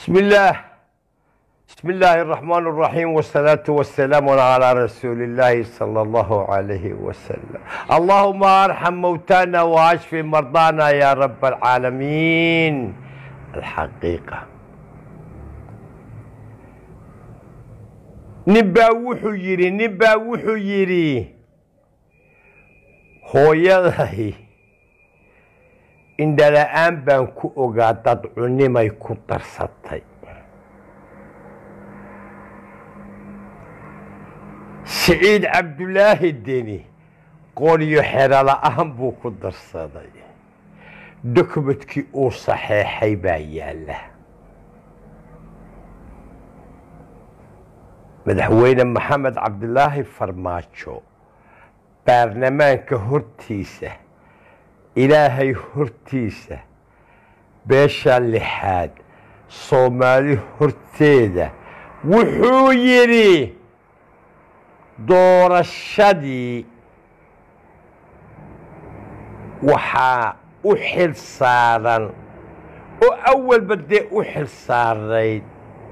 بسم الله بسم الله الرحمن الرحيم والصلاة والسلام على رسول الله صلى الله عليه وسلم اللهم ارحم موتانا واشف مرضانا يا رب العالمين الحقيقة نبا وحو يري نبا وحو يري hooyaday indhala-aan baan ku ogaa dad cunimay ku darsatay siciid cabdulaahi deni qooryo xero la-aan buu ku darsaday dokumentkii uu saxeexay baa yaalla madaxweyne maxamed cabdilaahi farmaajo baarlamaanka hortiisa ilaahay hortiisa beesha lixaad soomaali horteeda wuxuu yidhi doorashadii waxaa u xil saaran oo awalba dee u xil saarayd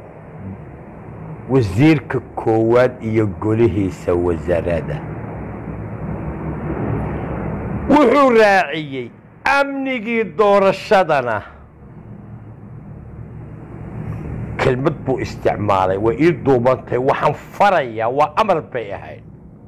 wasiirka koowaad iyo golihiisa wasaaradda wuxuu raaciyey amnigii doorashadana kelmad buu isticmaalay way ii duubantahay waxaan farayaa waa amar bay ahayd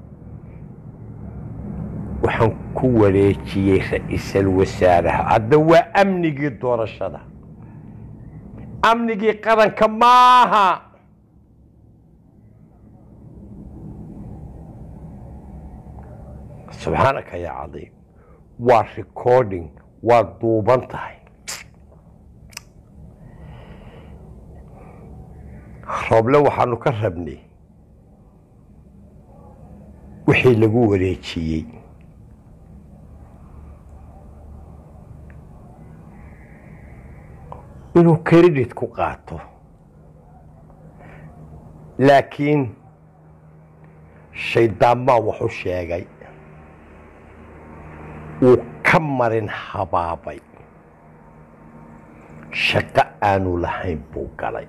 waxaan ku wareejiyey ra-iisal wasaaraha hadda waa amnigii doorashada amnigii qaranka maaha subxaanaka yaa cadiim waa recording waa duuban tahay rooble waxaanu ka rabnay wixii lagu wareejiyey inuu credit ku qaato laakiin shayddaanmaa waxu sheegay uu ka marin habaabay shaqo aanu lahayn buu galay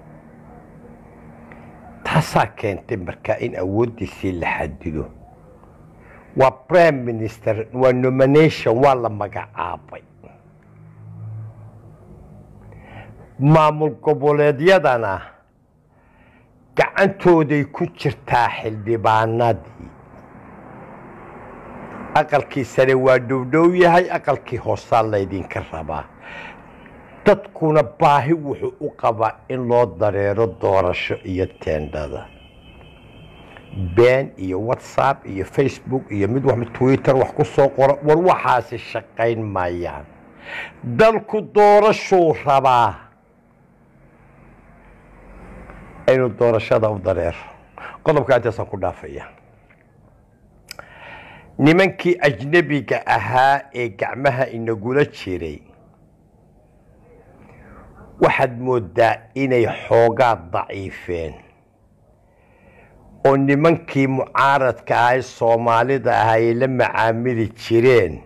taasaa keentay markaa in awooddiisii la xadido waa prime minister waa nomination waa la magacaabay maamul goboleedyadana gacantooday ku jirtaa xildhibaanadii aqalkii sare waa dhowdhow yahay aqalkii hoosaa laydinka rabaa dadkuna baahi wuxuu u qabaa in loo dareero doorasho iyo teendhada been iyo whatsapp iyo facebook iyo mid wax twitter wax ku soo qoro war waxaasi shaqayn maayaan dalku doorashuu rabaa inuu doorashada u dareero qodobka intaasaan ku dhaafaya nimankii ajnebiga ahaa ee gacmaha inagula jiray waxaad mooddaa inay xoogaa daciifeen oo nimankii mucaaradka ah ee soomaalida ah ay la macaamili jireen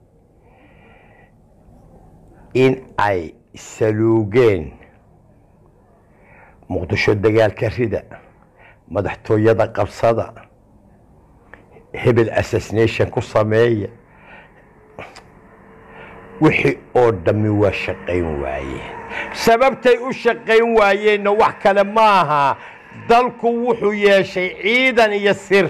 in ay saluugeen muqdisho dagaalka rida madaxtooyada qabsada hebel assassination ku sameeya wixii oo dhammi waa shaqayn waayeen sababtay u shaqayn waayeenna wax kale maaha dalku wuxuu yeeshay ciidan iyo sir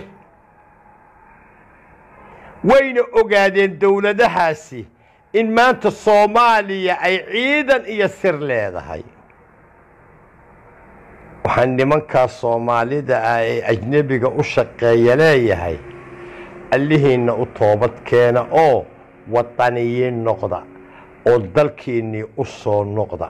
wayna ogaadeen dowladahaasi in maanta soomaaliya ay ciidan iyo sir leedahay waxaan nimankaas soomaalida ah ee ajnebiga u shaqeeya leeyahay allihiinna u toobad keena oo wadaniyiin noqda oo dalkiinnii u soo noqda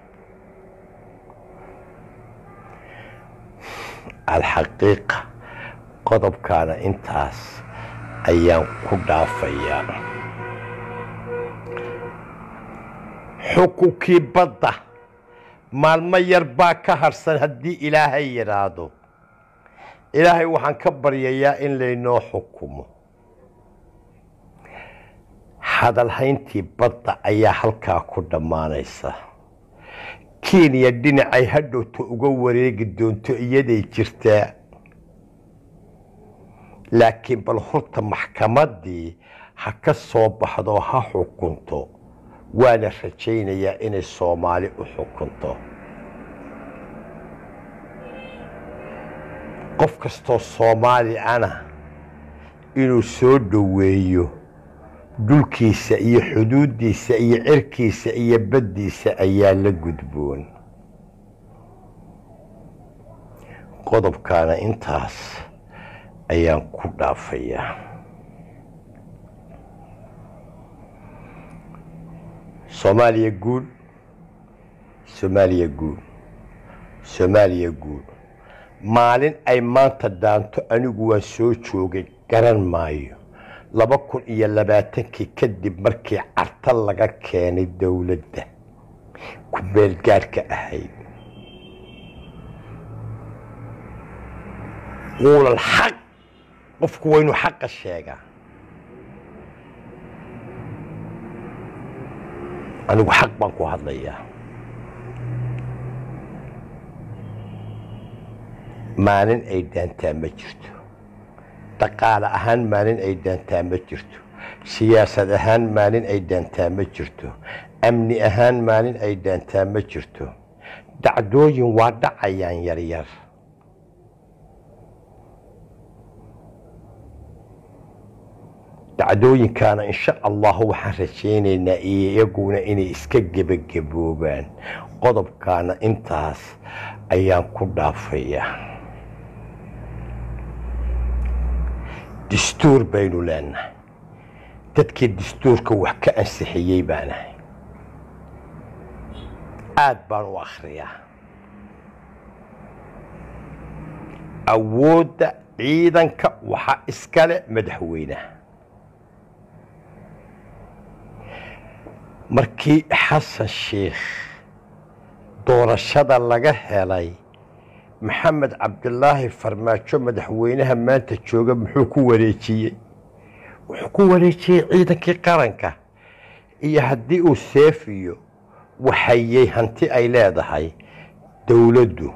alxaqiiqa qodobkaana intaas ayaan ku dhaafayaa xukunkii badda maalmo yar baa ka harsan haddii ilaahay yidhaahdo ilaahay waxaan ka baryayaa in laynoo xukumo hadalhayntii badda ayaa halkaa ku dhammaanaysa kenya dhinacay hadhowta uga wareegi doonto iyaday jirtaa laakiin bal horta maxkamaddii ha ka soo baxdo ha xukunto waana rajaynayaa inay soomaali u xukunto qof kastoo soomaali ana inuu soo dhoweeyo dhulkiisa iyo xuduuddiisa iyo cirkiisa iyo baddiisa ayaa la gudboon qodobkaana intaas ayaan ku dhaafayaa soomaaliya guul soomaaliya guul soomaaliya guul maalin ay maanta daanto anigu waan soo joogay garan maayo laba kun iyo labaatankii kadib markii carta laga keenay dowladda ku meelgaarhka ahayd quulal xaq qofku waa inuu xaqa sheegaa anigu xaq baan ku hadlayaa maalin ay daantaa ma jirto dhaqaale ahaan maalin ay daantaa ma jirto siyaasad ahaan maalin ay daantaa ma jirto amni ahaan maalin ay daantaa ma jirto dacdooyin waa dhacayaan yaryar dacdooyinkaana insha allahu waxaan rajaynaynaa iyaguna inay iska gebagaboobaan qodobkaana intaas ayaan ku dhaafayaa dastuur baynu leenahay dadkii dastuurka wax ka ansixiyey baanahay aad baan u akhriyaa awoodda ciidanka waxaa iskale madaxweynaha markii xasan sheikh doorashada laga helay maxamed cabdilaahi farmaajo madaxweynaha maanta jooga muxuu ku wareejiyey wuxuu ku wareejiyey ciidankii qaranka iyo haddii uu seefiyo waxayey hanti ay leedahay dowladdu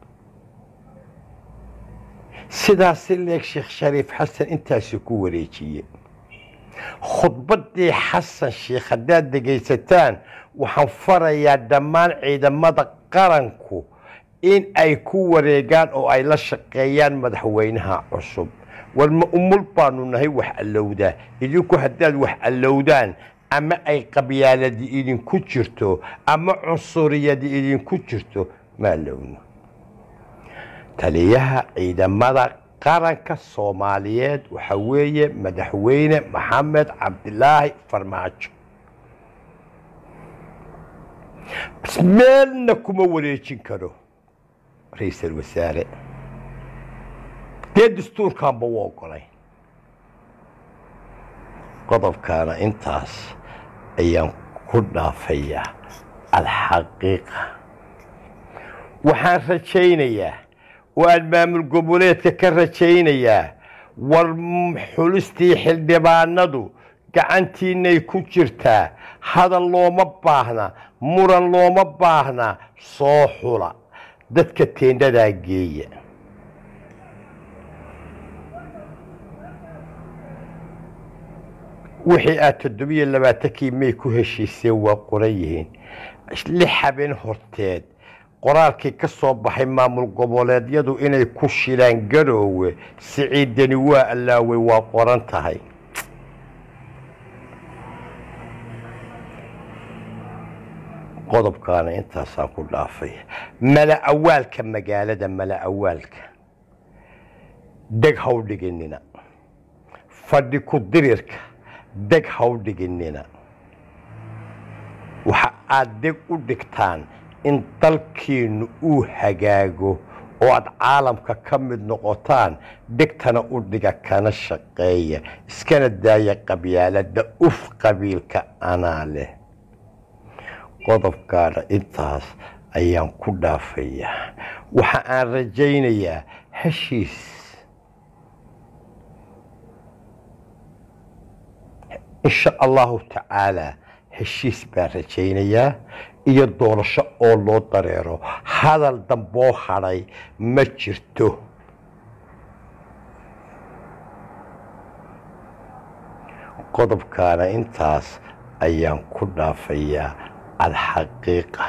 sidaasi leeg sheekh shariif xasan intaasuu ku wareejiyey khudbaddii xasan sheikh haddaad dhegaysataan waxaan farayaa dhammaan ciidamada qaranku in ay ku wareegaan oo ay la shaqeeyaan madaxweynaha cusub war ma umul baanu nahay wax allowdaa idinku haddaad wax allowdaan ama ay qabyaaladi idinku jirto ama cunsuriyadi idinku jirto ma allowno taliyaha ciidamada qaranka soomaaliyeed waxaa weeye madaxweyne maxamed cabdilaahi farmaajo meelna kuma wareejin karo ra-iisal wasaare dee dastuurkaanba u ogolay qodobkaana intaas ayaan ku dhaafayaa alxaqiiqa waxaan rajaynayaa oo aan maamul goboleedka ka rajaynayaa war xulistii xildhibaanadu gacantiinay ku jirtaa hadal looma baahna muran looma baahna soo xula dadka teendhadaa geeya wixii aad toddobiyo labaatankii may ku heshiiseen waa qoran yihiin lix habeen horteed qoraalkii ka soo baxay maamul goboleedyadu inay ku shilaan garoowe siciidani waa allaawey waa qoran tahay qodobkaana intaasaan ku dhaafay mala awaalka magaalada mala awaalka deg haw dhiginina fadhi ku dirirka deg haw dhiginina waxa aad deg u dhigtaan in dalkiinnu uu hagaago oo aad caalamka ka mid noqotaan degtana u dhiga kana shaqeeya iskana daaya qabyaalada uf qabiilka anaa leh qodobkaana intaas ayaan ku dhaafayaa waxa aan rajaynayaa heshiis insha allahu tacaalaa heshiis baan rajaynayaa iyo doorasho oo loo dareero hadal damboo hadhay ma jirto qodobkaana intaas ayaan ku dhaafayaa alxaqiiqa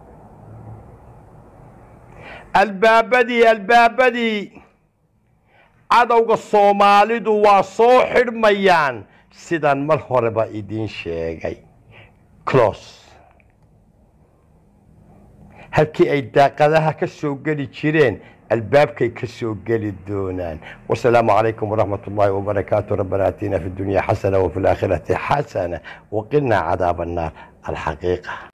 albaabadii albaabadii cadowga soomaalidu waa soo xidhmayaan sidaan mar horeba idiin sheegay clos halkii ay daaqadaha ka soo geli jireen albaabkay ka soo geli doonaan wasalaamu calaykum waraxmat ullaahi wabarakaatu rabbana aatina fi dunya xasana wafi laakhirati xasana waqinaa cadaaba annaar alxaqiiqa